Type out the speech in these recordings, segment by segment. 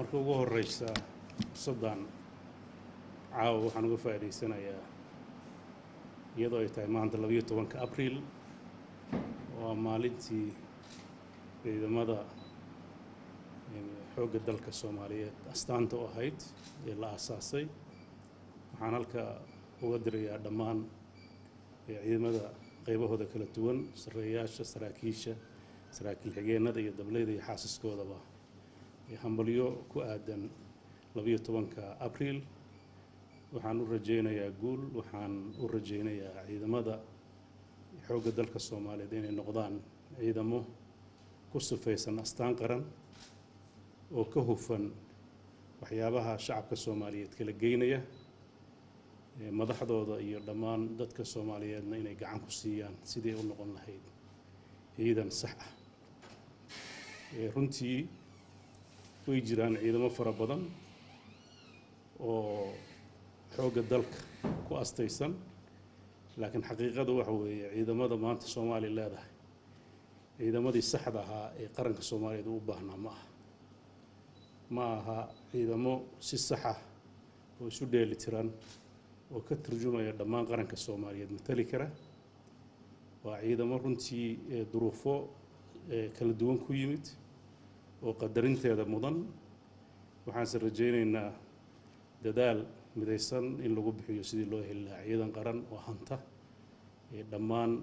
marka ugu horeysa fursaddan caawa waxaan uga faa'idaysanayaa iyadoo ay tahay maanta labayo tobanka abriil waa maalintii ciidamada xoogga dalka soomaaliyeed astaanta u ahayd ee la aasaasay waxaan halka uga dirayaa dhammaan ciidamada qaybahooda kala duwan sarreeyaasha saraakiisha saraakiil xigeenada iyo dableyda iyo xaasiskoodaba hambalyo ku aadan labayo tobanka abriil waxaan u rajaynayaa guul waxaan u rajaynayaa ciidamada xoogga dalka soomaaliyeed inay noqdaan ciidamo ku sifaysan astaan qaran oo ka hufan waxyaabaha shacabka soomaaliyeed kala geynaya madaxdooda iyo dhammaan dadka soomaaliyeedna inay gacan ku siiyaan sidii u noqon lahayd ciidan sax ah runtii way jiraan ciidamo fara badan oo xoogga dalka ku astaysan laakiin xaqiiqada waxa weeye ciidamada maanta soomaaliya leedahay ciidamadii saxda ahaa ee qaranka soomaaliyeed u baahnaa ma aha ma aha ciidamo si saxa oo isu dheeli tiran oo ka turjumaya dhammaan qaranka soomaaliyeed matali kara waa ciidamo runtii duruufo kala duwan ku yimid oo qadarinteeda mudan waxaanse rajaynaynaa dadaal midaysan in lagu bixiyo sidii loo heli lahaa ciidan qaran oo hanta dhammaan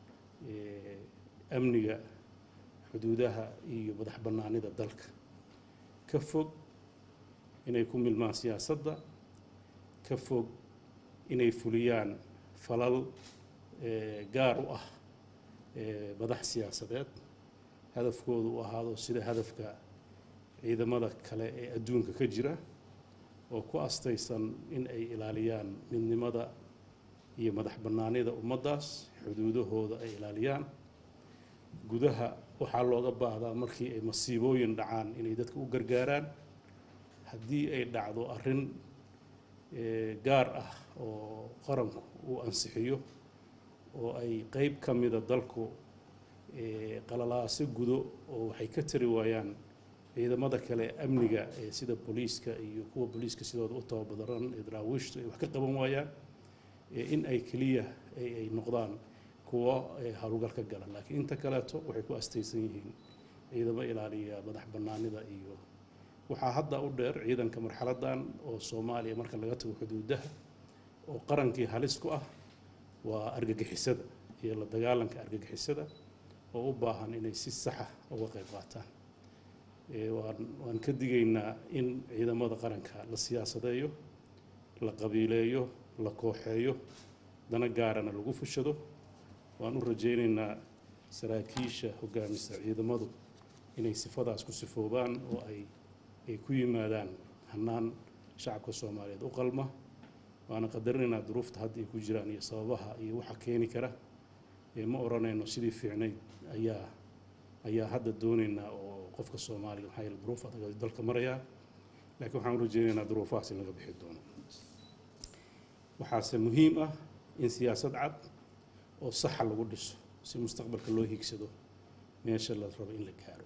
amniga xuduudaha iyo madax bannaanida dalka ka fog inay ku milmaan siyaasadda ka fog inay fuliyaan falal gaar u ah madax siyaasadeed hadafkoodu u ahaado sida hadafka ciidamada kale ee adduunka ka jira oo ku astaysan in ay ilaaliyaan midnimada iyo madax bannaanida ummaddaas xuduudahooda ay ilaaliyaan gudaha waxaa looga baahdaa markii ay masiibooyin dhacaan inay dadka u gargaaraan haddii ay dhacdo arrin gaar ah oo qaranku uu ansixiyo oo ay qeyb ka mida dalku qalalaaso gudo oo waxay ka tari waayaan ciidamada kale amniga ee sida booliiska iyo kuwa booliiska sidooda u tababadaran ee daraawiishtu ay wax ka qaban waayaan in ay keliya ay noqdaan kuwo howlgal ka gala laakiin inta kaleeto waxay ku astaysan yihiin ciidamo ilaaliya madax bannaanida iyo waxaa hadda u dheer ciidanka marxaladdan oo soomaaliya marka laga tago xuduudaha oo qarankii halis ku ah waa argagixisada iyo la dagaalanka argagixisada oo u baahan inay si saxa uga qayb qaataan waan waan ka digaynaa in ciidamada qaranka la siyaasadeeyo la qabiileeyo la kooxeeyo dana gaarana lagu fushado waan u rajaynaynaa saraakiisha hogaamisa ciidamadu inay sifadaas ku sifoobaan oo ay ay ku yimaadaan hannaan shacabka soomaaliyeed u qalma waana qadarinaynaa duruufta hadda ay ku jiraan iyo sababaha iyo waxa keeni kara ma odhanayno sidii fiicnayd ayaa ayaa hadda doonaynaa oo qofka soomaaliga maxaa yeele duruuf adag ay dalka marayaa laakiin waxaan u rajaynaynaa duruufahaas in laga bixi doono waxaase muhiim ah in siyaasad cad oo saxa lagu dhiso si mustaqbalka loo hiigsado meesha la rabo in la gaaro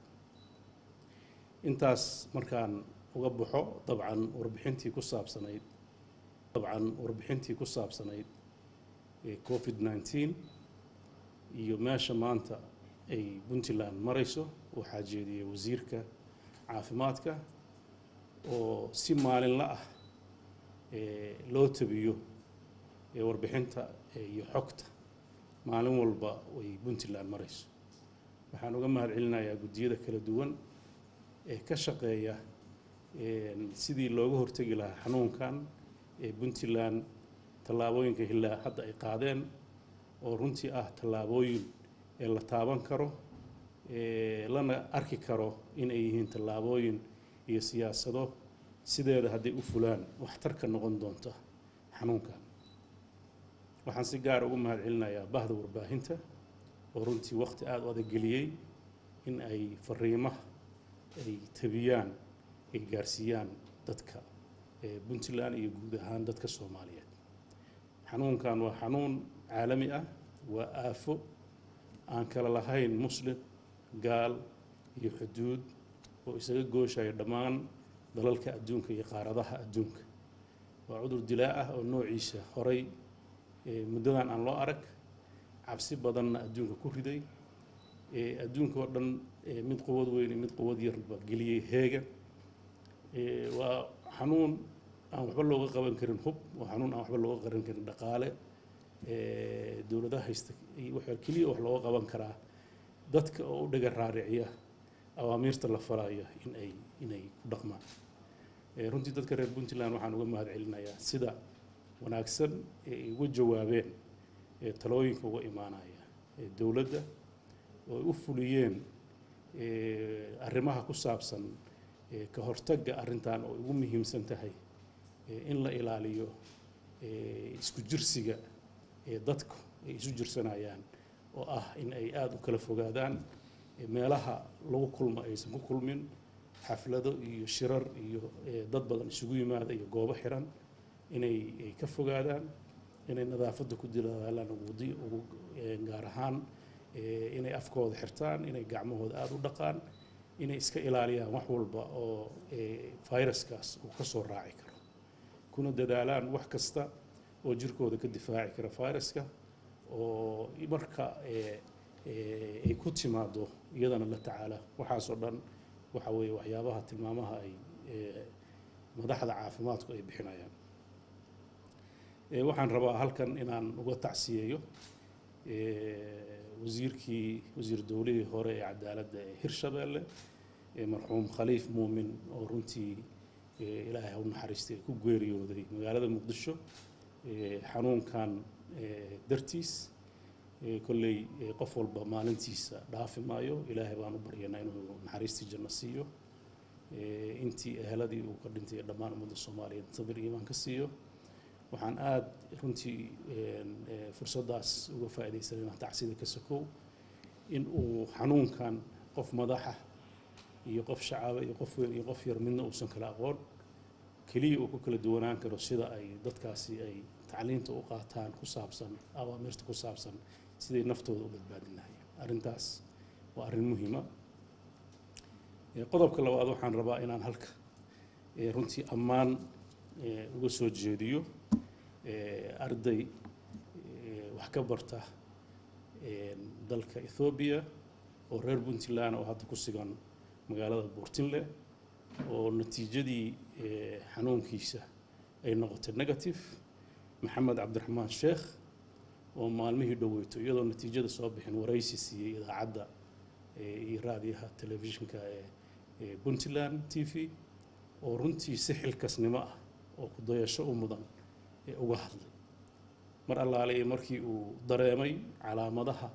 intaas markaan uga baxo dabcan warbixintii ku saabsanayd dabcan warbixintii ku saabsanayd covid nneteen iyo meesha maanta ay puntland marayso waxaa jeediyey wasiirka caafimaadka oo si maalinla ah loo tabiyo warbixinta iyo xogta maalin walba ay puntland marayso waxaan uga mahad celinayaa guddiyada kala duwan ee ka shaqeeya sidii looga hortegi lahaa xanuunkan ee puntland tallaabooyinka hilaa hadda ay qaadeen oo runtii ah tallaabooyin ee la taaban karo lana arki karo in ay yihiin tallaabooyin iyo siyaasado sideeda hadday u fulaan waxtarka noqon doonta xanuunkan waxaan si gaar ugu mahad celinayaa bahda warbaahinta oo runtii waqti aada u adageliyey in ay fariimaha ay tabiyaan ay gaarsiiyaan dadka puntland iyo guud ahaan dadka soomaaliyeed xanuunkan waa xanuun caalami ah waa aafo aan kala lahayn muslim gaal iyo xuduud oo isaga gooshaya dhammaan dalalka adduunka iyo qaaradaha adduunka waa cudur dilaa ah oo noociisa horay muddadan aan loo arag cabsi badanna adduunka ku riday adduunka oo dhan mid quwad weyn iyo mid quwad yarba geliyey heega waa xanuun aan waxba looga qaban karin hub waa xanuun aan waxba looga qaban karin dhaqaale dowladaha haysta waxaa keliya wax looga qaban karaa dadka oo u dhaga raariciya awaamiirta la falaya in ay inay ku dhaqmaan runtii dadka reer puntland waxaan uga mahad celinayaa sida wanaagsan ee ay uga jawaabeen talooyinka uga imaanaya dowladda oo ay u fuliyeen arrimaha ku saabsan ka hortagga arrintan oo ugu muhiimsan tahay in la ilaaliyo isku jirsiga ee dadku ay isu jirsanayaan oo ah in ay aada u kala fogaadaan meelaha lagu kulmo aysan ku kulmin xaflado iyo shirar iyo dad badan isugu yimaada iyo goobo xiran inay ay ka fogaadaan inay nadaafadda ku dilaalaan ugu ugu gaar ahaan inay afkooda xirtaan inay gacmahooda aada u dhaqaan inay iska ilaaliyaan wax walba oo viruskaas uu ka soo raaci karo kuna dadaalaan wax kasta oo jirkooda ka difaaci kara viruska oo marka ay ku timaado iyadana la tacaala waxaasoo dhan waxa weeye waxyaabaha tilmaamaha ay madaxda caafimaadku ay bixinayaan waxaan rabaa halkan inaan uga tacsiyeeyo wasiirkii wasiir dowlihii hore ee cadaaladda ee hirshabeelle marxuum khaliif muumin oo runtii ilaahay ha u naxariistay ku geeriyooday magaalada muqdisho xanuunkan dartiis kolley qof walba maalintiisa dhaafi maayo ilaahay baan u baryanaa inuu naxariistii janno siiyo intii eheladii uu ka dhintay dhammaan ummadda soomaaliyeed sabir iimaan ka siiyo waxaan aada runtii fursaddaas uga faa'iidaysanayna tacsida ka sokow in uu xanuunkan qof madaxa iyo qof shacaba iyo qof weyn iyo qof yar midna uusan kala aqoon keliya uu ku kala duwanaan karo sida ay dadkaasi ay tacliinta u qaataan ku saabsan awaamirta ku saabsan siday naftooda u badbaadin lahayen arrintaas waa arrin muhiima qodobka labaad waxaan rabaa inaan halka runtii ammaan uga soo jeediyo arday wax ka barta dalka ethoobiya oo reer puntland oo hadda ku sugan magaalada buurtinle oo natiijadii xanuunkiisa ay noqotay negative maxamed cabdiraxmaan sheekh oo maalmihii dhoweyto iyadoo natiijada soo bixin waraysi siiyey idaacadda iyo raadiyaha telefishinka ee puntland t v oo runtii si xilkasnimo ah oo ku dayasho u mudan uga hadlay mar allaale markii uu dareemay calaamadaha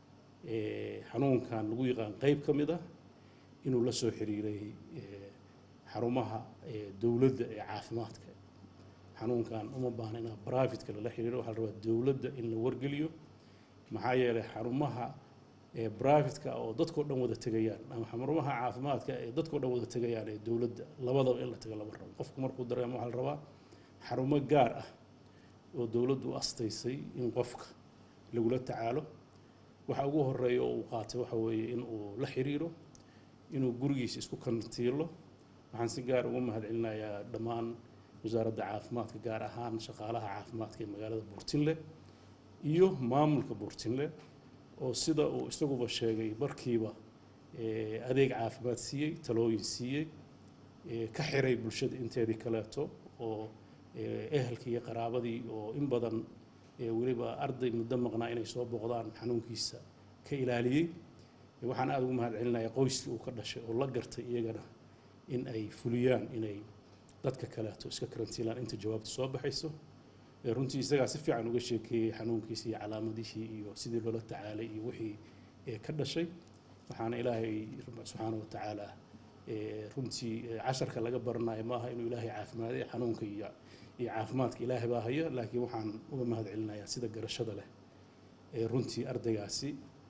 xanuunkan lagu yaqaan qeyb ka mid ah inuu la soo xiriiray xarumaha dowladda ee caafimaadka xanuunkan uma baahna inaa brivatka lala xiriiro waxaa la rabaa dowladda in la wargeliyo maxaa yeelay xarumaha brivatka oo dadkao dhan wada tegayaan ama xarumaha caafimaadka ee dadkao dhan wada tegayaan ee dowladda labadaba in la tago lama rabo qofku markuu dareemo waxaa la rabaa xarumo gaar ah oo dowladdu u astaysay in qofka lagula tacaalo waxa ugu horeeya oo uu qaatay waxa weeye in uu la xiriiro inuu gurigiisa isku kantiilo waxaan si gaar ugu mahad celinayaa dhammaan wasaaradda caafimaadka gaar ahaan shaqaalaha caafimaadka ee magaalada buurtinle iyo maamulka buurtinle oo sida uu isaguba sheegay markiiba adeeg caafimaad siiyey talooyin siiyey ka xiray bulshada inteedii kaleeto oo ehelkii iyo qaraabadii oo in badan weliba arday muddo maqnaa inay soo booqdaan xanuunkiisa ka ilaaliyey waxaan aada ugu mahad celinayaa qoyskii uu ka dhashay oo la gartay iyagana in ay fuliyaan inay dadka kaleeto iska karantiilaan inta jawaabta soo baxayso runtii isagaa si fiican uga sheekeeyey xanuunkiisa iyo calaamadihii iyo sidii loola tacaalay iyo wixii ka dhashay waxaana ilaahay subxaana wa tacaala runtii casharka laga baranayo maaha inuu ilaahay caafimaaday xanuunka iyo iyo caafimaadka ilaahay baa haya laakiin waxaan uga mahad celinayaa sida garashada leh ee runtii ardaygaasi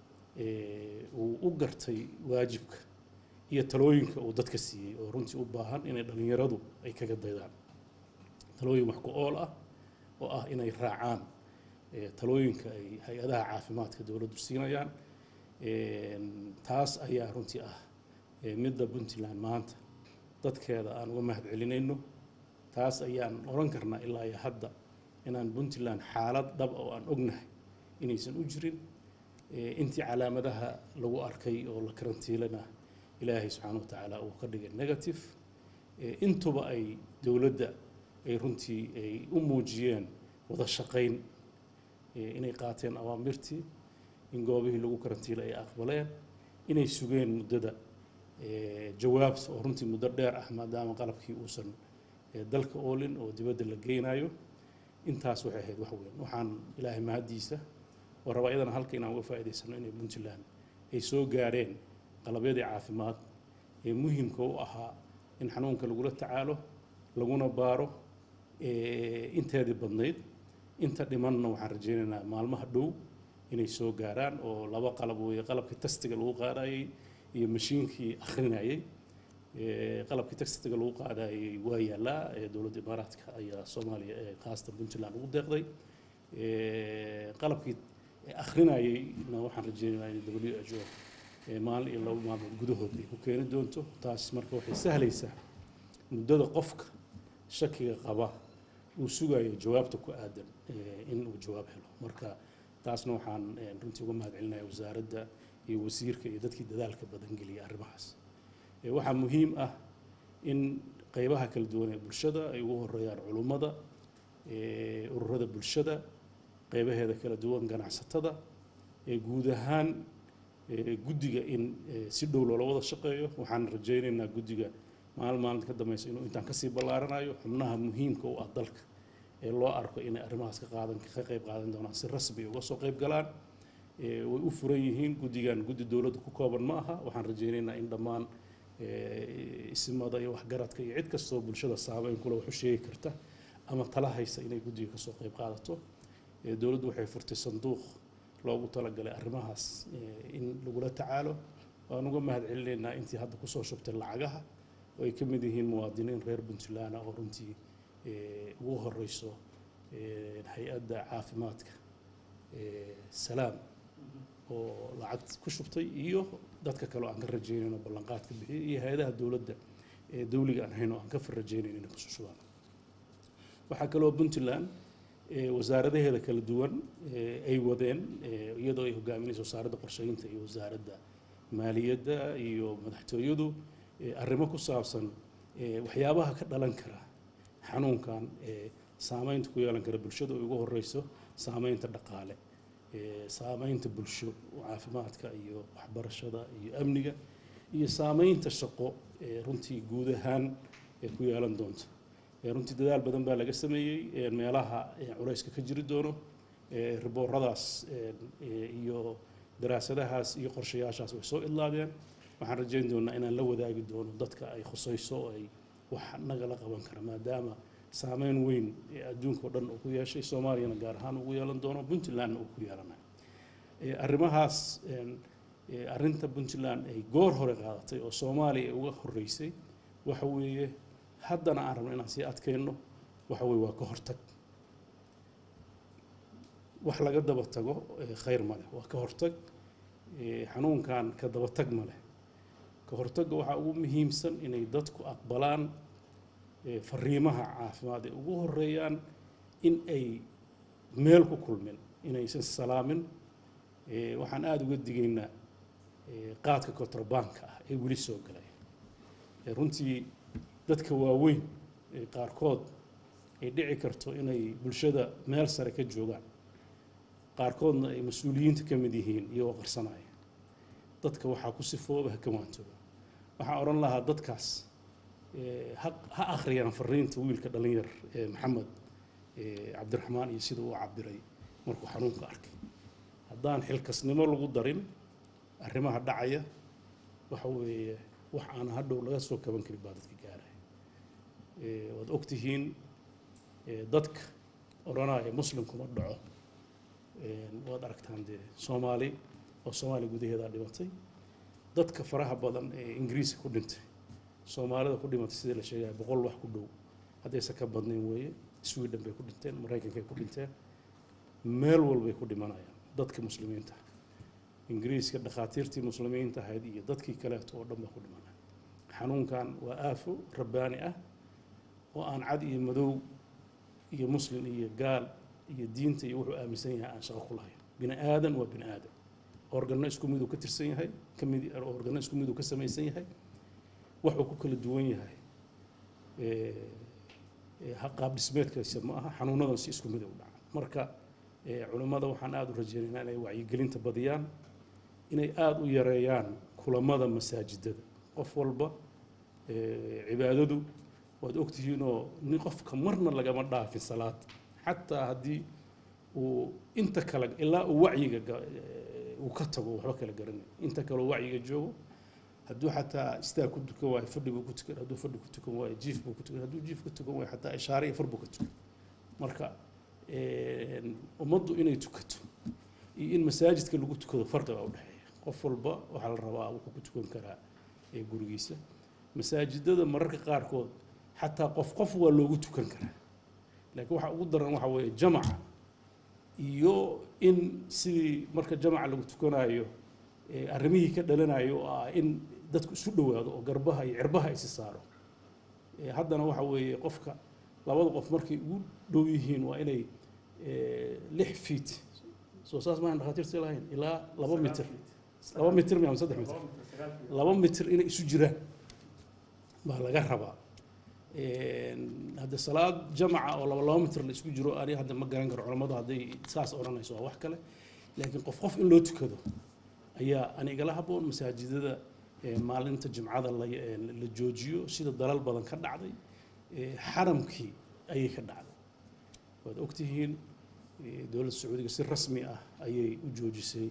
uu u gartay waajibka iyo talooyinka uu dadka siiyey oo runtii u baahan inay dhallinyaradu ay kaga daydaan talooyin wax ku ool ah oo ah inay raacaan talooyinka ay hay-adaha caafimaadka dowladdu siinayaan taas ayaa runtii ah midda puntland maanta dadkeeda aan uga mahad celinayno taas ayaan oran karnaa ilaa iyo hadda inaan puntland xaalad dhab oo aan ognahay inaysan u jirin intii calaamadaha lagu arkay oo la karantiilana ilaahay subxaana wa tacaala uu ka dhigay negative intuba ay dowladda ay runtii ay u muujiyeen wada shaqayn inay qaateen awaamirtii in goobihii lagu karantiilay ay aqbaleen inay sugeen muddada jawaabta oo runtii muddo dheer ah maadaama qalabkii uusan dalka oolin oo dibadda la geynayo intaas waxay ahayd wax weyn waxaan ilaahay mahaddiisa oo rabaa iyadana halka inaan uga faa'iidaysano inay puntland ay soo gaareen qalabyadii caafimaad ee muhimka u ahaa in xanuunka lagula tacaalo laguna baaro inteedii badnayd inta dhimanna waxaan rajaynaynaa maalmaha dhow inay soo gaaraan oo laba qalab weeye qalabkii tastiga lagu qaadayey iyo mashiinkii akhrinayey qalabkii tastiga lagu qaadayey waa yaallaa dowladda imaaraadka ayaa soomaaliya ee khaasatan puntland ugu deeqday qalabkii akhrinayeyna waxaan rajaynaynaa in w h o maalin iyo laba maalmood gudahood ay ku keeni doonto taas marka waxay sahlaysaa muddada qofka shakiga qaba uu sugayo jawaabta ku aadan in uu jawaab helo marka taasna waxaan runtii uga mahad celinaya wasaaradda iyo wasiirka iyo dadkii dadaalka badan geliyay arrimahaas waxaa muhiim ah in qeybaha kala duwan ee bulshada ay ugu horeeyaan culummada ururada bulshada qeybaheeda kala duwan ganacsatada guud ahaan guddiga in si dhow loola wada shaqeeyo waxaan rajaynaynaa guddiga maalin maalinta ka dambaysa inuu intaan kasii ballaaranayo xubnaha muhiimka u ah dalka ee loo arko inay arrimahaas ka qaadan ka qayb qaadan doonaan si rasmi uga soo qayb galaan way u furan yihiin guddigan guddi dowladda ku kooban ma aha waxaan rajaynaynaa in dhammaan isimada iyo waxgaradka iyo cid kastoo bulshada saameyn kule wax u sheegi karta ama tala haysa inay guddiga kasoo qayb qaadato dowladdu waxay furtay sanduuq loogu talagalay arrimahaas in lagula tacaalo waan uga mahad celinaynaa intii hadda kusoo shubtay lacagaha oo ay ka mid yihiin muwaadiniin reer puntland oo runtii ugu horeyso hay-adda caafimaadka salaam oo lacag ku shubtay iyo dadka kale oo aan ka rajaynayno ballanqaadka bixiyay iyo hay-adaha dowladda ee dawliga aan hayno aan ka farrajaynayno inay kusoo shubaan waxaa kaloo puntland wasaaradaheeda kala duwan ay wadeen iyadoo ay hogaaminayso wasaaradda qorsheynta iyo wasaaradda maaliyadda iyo madaxtooyadu arrimo ku saabsan waxyaabaha ka dhalan kara xanuunkan saameynta ku yeelan kara bulshada oo ugu horeyso saameynta dhaqaale saameynta bulsho caafimaadka iyo waxbarashada iyo amniga iyo saameynta shaqo runtii guud ahaan ku yeelan doonta runtii dadaal badan baa laga sameeyey meelaha culayska ka jiri doono ribooradaas iyo daraasadahaas iyo qorshayaashaas way soo idlaadeen waxaan rajayn doonaa inaan la wadaagi doono dadka ay khusayso oo ay wax nagala qaban kara maadaama saameyn weyn ee adduunka o dhan uu ku yeeshay soomaaliyana gaar ahaan ugu yeelan doono puntlandna uu ku yeelanayo arrimahaas arrinta puntland ay goor hore qaadatay oo soomaaliya ay uga horeysay waxa weeye haddana aan rabno inaan sii adkayno waxa weye waa ka hortag wax laga daba tago khayr ma leh waa ka hortag xanuunkan ka daba tag ma leh ka hortagga waxaa ugu muhiimsan inay dadku aqbalaan fariimaha caafimaad ay ugu horeeyaan in ay meel ku kulmin inaysan salaamin waxaan aada uga digaynaa qaadka kontrabanka ah ee weli soo galay runtii dadka waaweyn qaarkood ay dhici karto inay bulshada meel sare ka joogaan qaarkoodna ay mas-uuliyiinta ka mid yihiin iyagoo qarsanaya dadka waxaa ku sifooba ha ka waantooba waxaan odhan lahaa dadkaas ha akhriyaan fariinta wiilka dhallinyar ee maxamed cabdiraxmaan iyo sida uu cabiray markuu xanuunka arkay haddaan xilkasnimo lagu darin arrimaha dhacaya waxa weeye wax aan hadhow laga soo kaban karin baa dadka gaaraya waad ogtihiin dadka odhanaya muslimkuma dhaco waad aragtaan dee soomaali oo soomaaliya gudaheedaa dhimatay dadka faraha badan ee ingiriiska ku dhintay soomaalida ku dhimatay sidii la sheegaya boqol wax ku dhow haddaysan ka badnayn weeye sweden bay ku dhinteen maraykankay ku dhinteen meel walbay ku dhimanayaan dadka muslimiinta ingiriiska dhakhaatiirtii muslimiinta ahayd iyo dadkii kaleeto oo dhan baa ku dhimanaya xanuunkan waa aafo rabbaani ah oo aan cad iyo madow iyo muslim iyo gaal iyo diinta iyo wuxuu aaminsan yahay aan shaqo ku lahayn bini aadan waa bini aadan organno isku miduu ka tirsan yahay ka mid organno isku miduu ka samaysan yahay waxuu ku kala duwan yahay qaab dhismeedkiisa ma aha xanuunadan si isku mid u dhaca marka culimmada waxaan aada u rajeynaynaa inay wacyigelinta badiyaan inay aada u yareeyaan kulamada masaajidada qof walba cibaadadu waad ogtihiinoo nin qofka marna lagama dhaafin salaad xataa haddii uu inta kale ilaa uu wacyiga uu ka tago waxba kala garanay inta kale uu wacyiga joogo hadduu xataa istaag ku tukan waayo fadhi buu ku tukan hadduu fadhi ku tukan waayo jiif buu ku tukan hadduu jiif ku tukan waayo xataa ishaare iyo far buu ka tukan marka ummaddu inay tukato iyo in masaajidka lagu tukado farqiga u dhexeeya qof walba waxaa la rabaa wuxuu ku tukan karaa gurigiisa masaajidada mararka qaarkood xataa qof qof waa loogu tukan karaa laakiin waxa ugu daran waxa weeye jamaca iyo in sidii marka jamaca lagu tukanayo arrimihii ka dhalanayo oo ah in dadku isu dhowaado oo garbaha iyo cirbaha isi saaro haddana waxa weeye qofka labada qof markay ugu dhow yihiin waa inay lix feet soo saas maahan dhakhaatiirta lahayn ilaa laba mitir laba mitir mi ama saddex mitir laba mitir inay isu jiraan baa laga rabaa hadde salaad jamaca oo laba laba mitir la isku jiro ani hadda ma garan karo culammadu hadday saas odhanayso waa wax kale laakiin qof qof in loo tukado ayaa anigala habboon masaajidada maalinta jimcada la la joojiyo sida dalal badan ka dhacday xaramkii ayay ka dhacday waad ogtihiin dowladda sacuudiga si rasmi ah ayay u joojisay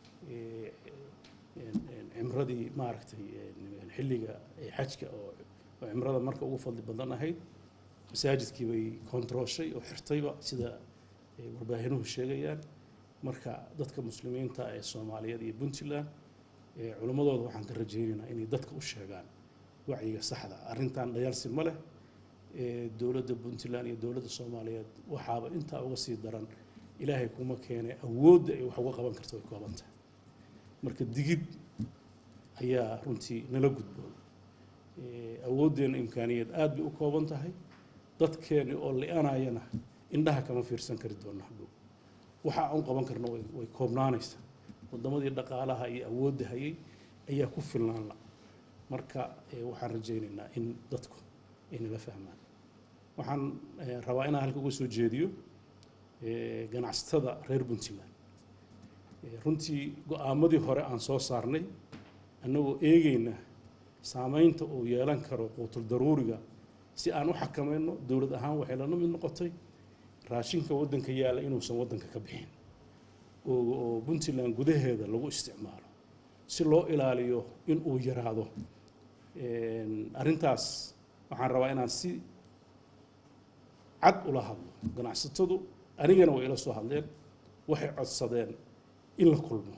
cimradii maaragtay xilliga xajka oo cimrada marka ugu fadli badan ahayd masaajidkii bay kontarooshay oo xirtayba sida warbaahinuhu sheegayaan marka dadka muslimiinta ee soomaaliyeed iyo puntland culimmadooda waxaan ka rajaynaynaa inay dadka u sheegaan wacyiga saxda arrintan dhayaalsi ma leh dowladda puntland iyo dowladda soomaaliyeed waxaaba intaa uga sii daran ilaahay kuma keenay awoodda ay wax uga qaban karto way kooban tahay marka digid ayaa runtii nala gudboon awooddeena imkaaniyeed aad bay u kooban tahay dadkeeni oo li-anayana indhaha kama fiirsan kari doona hadhow waxa aan qaban karno way way koobnaanaysaa waddamadii dhaqaalaha iyo awoodda hayay ayaa ku filnaan la marka waxaan rajaynaynaa in dadku ay nala fahmaan waxaan rabaa inaan halka uga soo jeediyo ganacsatada reer puntland runtii go-aamadii hore aan soo saarnay annagoo eegayna saamaynta uu yeelan karo quutul daruuriga si aan u xakamayno dowlad ahaan waxay lana mid noqotay raashinka waddanka yaalla inuusan waddanka ka bixin oo puntland gudaheeda lagu isticmaalo si loo ilaaliyo in uu yaraado arrintaas waxaan rabaa inaan si cad ula hadlo ganacsatadu anigana way ila soo hadleen waxay codsadeen in la kulmo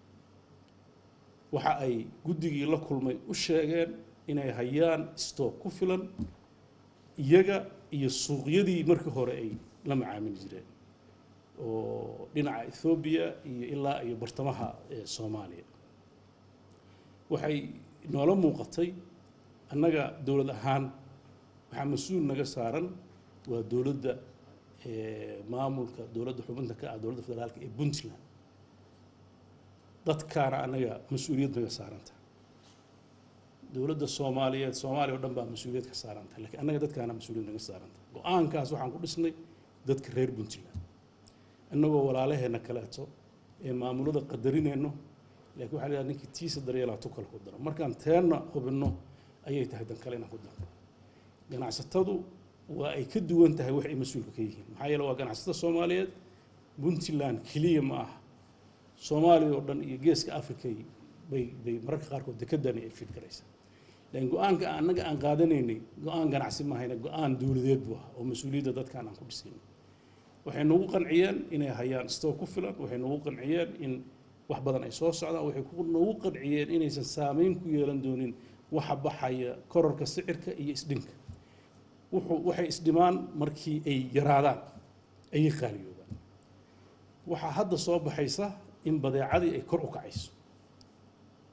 waxa ay guddigii la kulmay u sheegeen inay hayaan stock ku filan iyaga iyo suuqyadii markii hore ay la macaamili jireen oo dhinaca ethoobiya iyo ilaa iyo bartamaha soomaaliya waxay noola muuqatay annaga dowlad ahaan waxaa mas-uul naga saaran waa dowladda maamulka dowladda xubinta ka ah dowladda federaalka ee puntland dadkaana annaga mas-uuliyad naga saaranta dowladda soomaaliyeed soomaaliya o dhan baa mas-uuliyad ka saaranta lakiin annaga dadkaana mas-uuliyad naga saaranta go-aankaas waxaan ku dhisnay dadka reer puntland annagoo walaalaheenna kaleeto ee maamulada qadarinayno laakiin waxa la yidhaha ninkii tiisa daryeelaa tu kale ku daro markaan teenna hubinno ayay tahay dan kale inaan ku darno ganacsatadu waa ay ka duwan tahay wax ay mas-uulka ka yihiin maxaa yeele waa ganacsatada soomaaliyeed puntland keliya ma aha soomaaliya oo dhan iyo geeska africa bay bay mararka qaarkood dekedani ay fid garaysaa laakiin go-aanka annaga aan qaadanaynay go-aan ganacsi maahayna go-aan dowladeed buu ah oo mas-uuliyadda dadkaan aan ku dhisayno waxay nagu qanciyeen inay hayaan stock ku filan waxay nagu qanciyeen in wax badan ay soo socdaan waxay nagu qanciyeen inaysan saameyn ku yeelan doonin waxa baxaya kororka sicirka iyo isdhinka wuxuu waxay isdhimaan markii ay yaraadaan ayay qaaliyoodaan waxaa hadda soo baxaysa in badeecadii ay kor u kacayso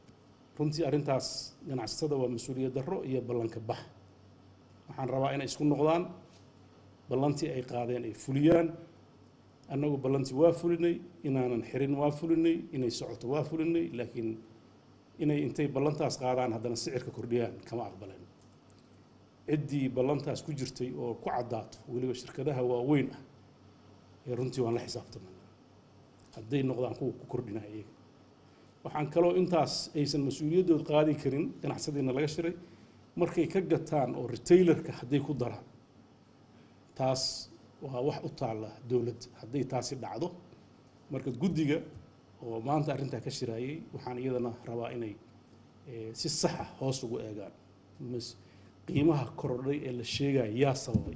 runtii arrintaas ganacsatada waa mas-uuliyad darro iyo ballanka bax waxaan rabaa inay isku noqdaan ballantii ay qaadeen ay fuliyaan annagu ballantii waa fulinay inaanan xirin waa fulinay inay socoto waa fulinay laakiin inay intay ballantaas qaadaan haddana sicirka kordhiyaan kama aqbaleen ciddii ballantaas ku jirtay oo ku caddaato weliba shirkadaha waaweyn ah ee runtii waan la xisaabtamay hadday noqdaan kuwa ku kordhinaya iyaga waxaan kaloo intaas aysan mas-uuliyaddood qaadi karin ganacsadiina laga shiray markay ka gataan oo retailerka hadday ku daraan taas waa wax u taalla dowladda hadday taasi dhacdo marka guddiga oo maanta arrintaa ka shiraayay waxaan iyadana rabaa inay si saxa hoos ugu eegaan qiimaha korodhay ee la sheegaya yaa sababay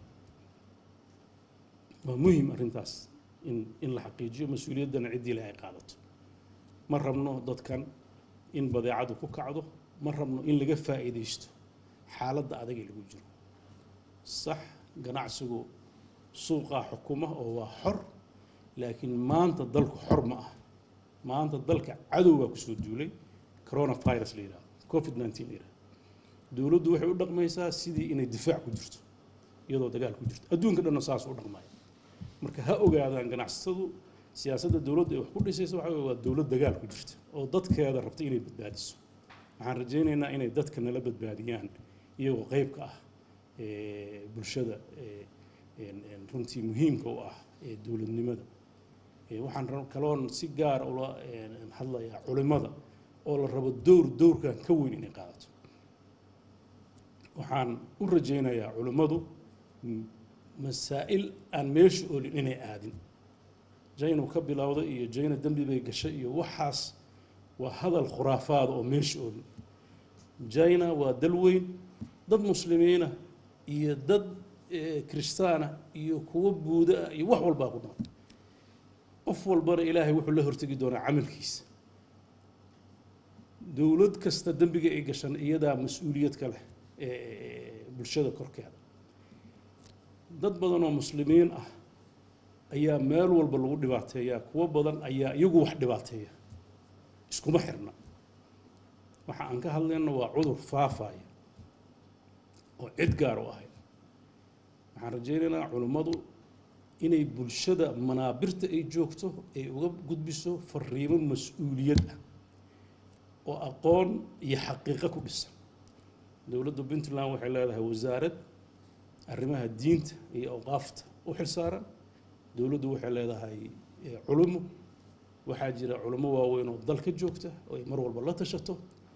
waa muhim arrintaas in in la xaqiijiyo mas-uuliyaddana ciddii leh ay qaadato ma rabno dadkan in badeecadu ku kacdo ma rabno in laga faa'iidaysto xaaladda adag ee lagu jiro sax ganacsigu suuqaa xukuma oo waa xor laakiin maanta dalku xor ma ah maanta dalka cadowgaa kusoo duulay coronavirus la yidhahdo covid nineteen la yidhahdo dowladdu waxay u dhaqmaysaa sidii inay difaac ku jirto iyadoo dagaal ku jirto adduunka dhanna saas u dhaqmaya marka ha ogaadaan ganacsatadu siyaasadda dowladda ay wax ku dhisaysa waxa waa dowlad dagaal ku jirta oo dadkeeda rabta inay badbaadiso waxaan rajaynaynaa inay dadka nala badbaadiyaan iyagoo qeybka ah bulshada runtii muhiimka u ah ee dowladnimada waxaan kaloon si gaara ula hadlayaa culimada oo la rabo dowr dowrkan ka weyn inay qaadato waxaan u rajaynayaa culimmadu masaa'il aan meesha olin inay aadin jaynu ka bilowday iyo jayna dembi bay gashay iyo waxaas waa hadal khuraafaada oo meesha olin jayna waa dal weyn dad muslimiina iyo dad kiristaana iyo kuwo buuda ah iyo wax walbaa ku nool qof walbana ilaahay wuxuu la hortegi doonaa camalkiisa dowlad kasta dembiga ay gashan iyadaa mas-uuliyad ka leh bulshada korkeeda dad badan oo muslimiin ah ayaa meel walba lagu dhibaateeyaa kuwo badan ayaa iyagu wax dhibaateeya iskuma xirna waxa aan ka hadlayna waa cudur faafaya oo cid gaar u ahayd waxaan rajaynaynaa culimmadu inay bulshada manaabirta ay joogto ay uga gudbiso fariimo mas-uuliyad ah oo aqoon iyo xaqiiqo ku dhisan dowladda puntland waxay leedahay wasaarad arrimaha diinta iyo awqaafta u xilsaaran dowladdu waxay leedahay culummo waxaa jira culummo waaweyn oo dalka joogta oo ay mar walba la tashato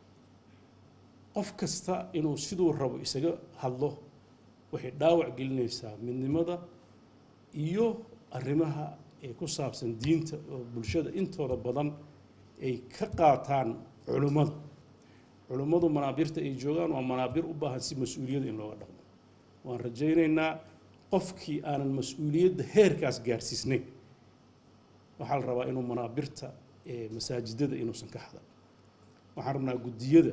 qof kasta inuu siduu rabo isaga hadlo waxay dhaawac gelinaysaa midnimada iyo arrimaha ee ku saabsan diinta oo bulshada intooda badan ay ka qaataan culummada culummadu manaabirta ay joogaan waa manaabir u baahan si mas-uuliyada in looga dhaqmo waan rajaynaynaa qofkii aanan mas-uuliyadda heerkaas gaarsiisnayn waxaa la rabaa inuu manaabirta masaajidada inuusan ka hadan waxaan rabnaa guddiyada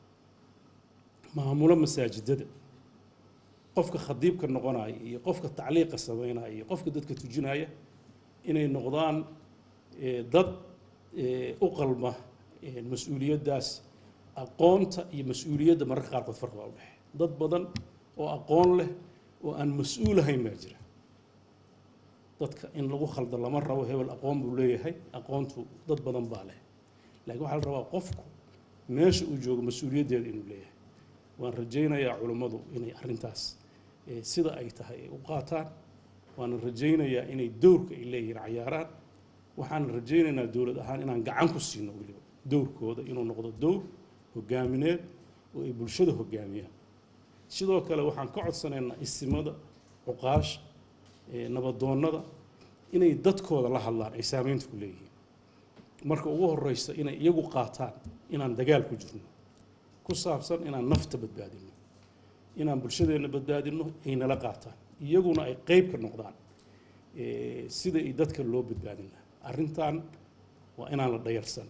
maamulo masaajidada qofka khadiibka noqonaya iyo qofka tacliiqa sameynaya iyo qofka dadka tujinaya inay noqdaan dad u qalma mas-uuliyaddaas aqoonta iyo mas-uuliyadda mararka qaarkood farqi baa u dhexeeya dad badan oo aqoon leh oo aan mas-uul ahayn baa jira dadka in lagu khaldo lama rabo hebel aqoon buu leeyahay aqoontu dad badan baa leh laakiin waxaa la rabaa qofku meesha uu joogo mas-uuliyaddeeda inuu leeyahay waan rajaynayaa culummadu inay arrintaas sida ay tahay ay u qaataan waana rajaynayaa inay dowrka ay leeyihiin cayaaraan waxaan rajaynaynaa dowlad ahaan inaan gacan ku siino weliba dowrkooda inuu noqdo dowr hogaamineed oo ay bulshada hogaamiyaan sidoo kale waxaan ka codsanaynaa isimada cuqaasha nabadoonnada inay dadkooda la hadlaan ay saameynta ku leeyihiin marka ugu horeysa inay iyagu qaataan inaan dagaal ku jirno ku saabsan inaan nafta badbaadino inaan bulshadeenna badbaadino ay nala qaataan iyaguna ay qeyb ka noqdaan sida i dadka loo badbaadin lahaa arrintan waa inaan la dhayarsan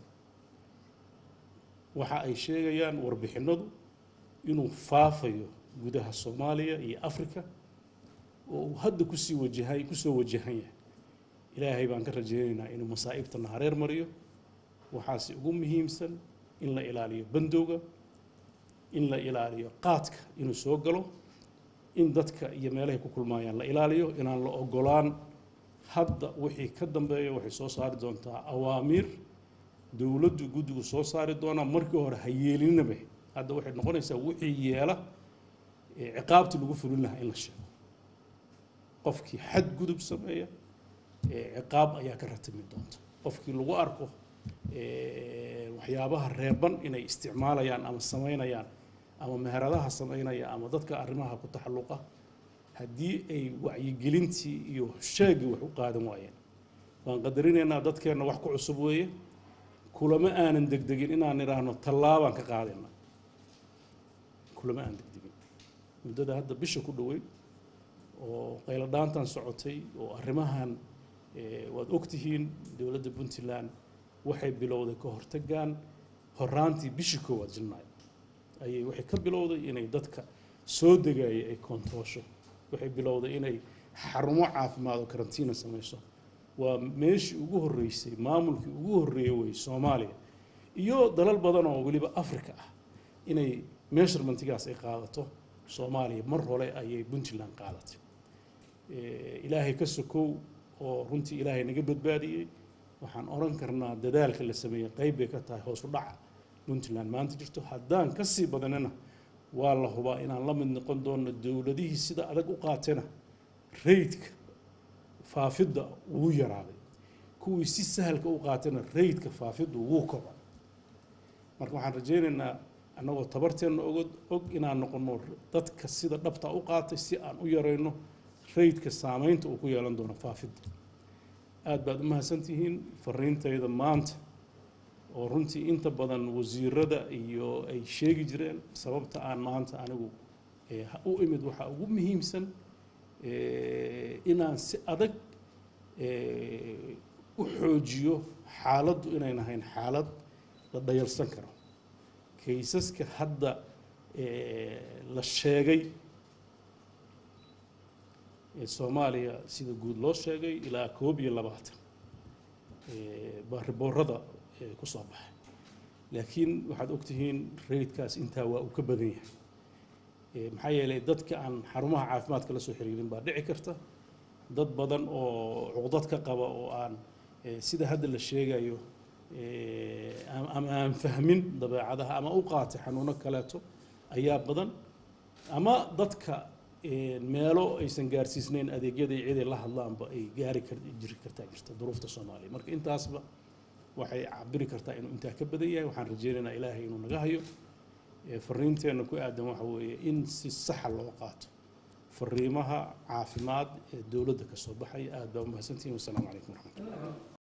waxa ay sheegayaan warbixinadu inuu faafayo gudaha soomaaliya iyo africa oo uu hadda kusii wajahay kusoo wajahan yahay ilaahay baan ka rajaynaynaa inuu masaa'ibtana hareer mariyo waxaase ugu muhiimsan in la ilaaliyo bandowga in la ilaaliyo qaadka inuu soo galo in dadka iyo meelahay ku kulmaayaan la ilaaliyo inaan la ogolaan hadda wixii ka dambeeya waxay soo saari doontaa awaamiir dowladdu guddigu soo saari doonaa markii hore ha yeelinaba hadda waxay noqonaysaa wixii yeela ee ciqaabtii lagu fulin lahaa in la sheego qofkii xadgudub sameeya ee ciqaab ayaa ka ratimi doonta qofkii lagu arko ee, waxyaabaha reeban inay isticmaalayaan ama samaynayaan ama meheradaha samaynaya ama dadka arrimaha ku taxalluqa haddii ay wacyigelintii iyo sheegii wax u qaadan waayeen waan qadarinaynaa dadkeenna wax ku cusub weeye kulama aanan degdegin inaan idhaahno tallaabaan ka qaadayna kulama aan degdegin muddada hadda bisha ku dhoweyd oo qaylo dhaantan socotay oo arrimahan eh, waad ogtihiin dowladda puntland waxay bilowday ka hortagaan horaantii bishii koowaad janaayo ayay waxay ka bilowday inay dadka soo degaya ay kontoosho waxay bilowday inay xarumo caafimaad oo karantiina samayso waa meeshii ugu horreysay maamulkii ugu horreeyey wey soomaaliya iyo dalal badan oo weliba africa ah inay measurementgaas ay qaadato soomaaliya mar hore ayay puntland qaadatay Eh, ilaahay ka sokow oo runtii ilaahay naga badbaadiyey waxaan oran karnaa dadaalka la sameeyey qayb bay ka tahay hoos u dhaca puntland maanta jirto haddaan ka sii badanina waa la hubaa inaan la mid noqon doono dowladihii sida adag u qaatena raydka faafidda wuu yaraaday kuwii si sahalka u qaatena raydka faafiddu wuu kobcay marka waxaan rajaynaynaa annagoo tabarteenna ogod og inaan noqono dadka sida dhabta u qaatay si aan u yarayno raydka saamaynta uu ku yeelan doono faafidda aad baad u mahadsantihiin fariintayda maanta oo runtii inta badan wasiirada iyo ay sheegi jireen sababta aan maanta anigu eh, u imid waxaa ugu muhiimsan eh, inaan si adag eh, u xoojiyo xaaladdu inayn ahayn xaalad la dhayalsan karo kaysaska hadda eh, la sheegay ee soomaaliya sida guud loo sheegay ilaa koob iyo labaatan eh, baa riboorada eh, ku soo baxay laakiin waxaad ogtihiin raydkaas intaa waa uu ka badan yahay Eh, maxaa yeelay dadka aan xarumaha caafimaadka la soo xiriirin baa dhici karta dad badan oo cuqdad ka qaba oo aan eh, sida hadda la sheegayo eh, am- ama aan fahmin dabeecadaha ama u qaatay xanuuno kaleeto ayaa badan ama dadka eh, meelo aysan gaarsiisnayn adeegyada iyo ciday la hadlaanba ay gaari kar jiri kartaa jirta duruufta soomaaliya marka intaasba waxay cabiri kartaa inuu intaa ka badan yahay waxaan rajaynaynaa ilaahay inuu naga hayo Eh, fariinteenna ku aadan waxa weeye in si saxa loo qaato fariimaha caafimaad ee dowladda ka soo baxaya aad baa umahadsantihiin wasalaamu calaykum waraxmatullah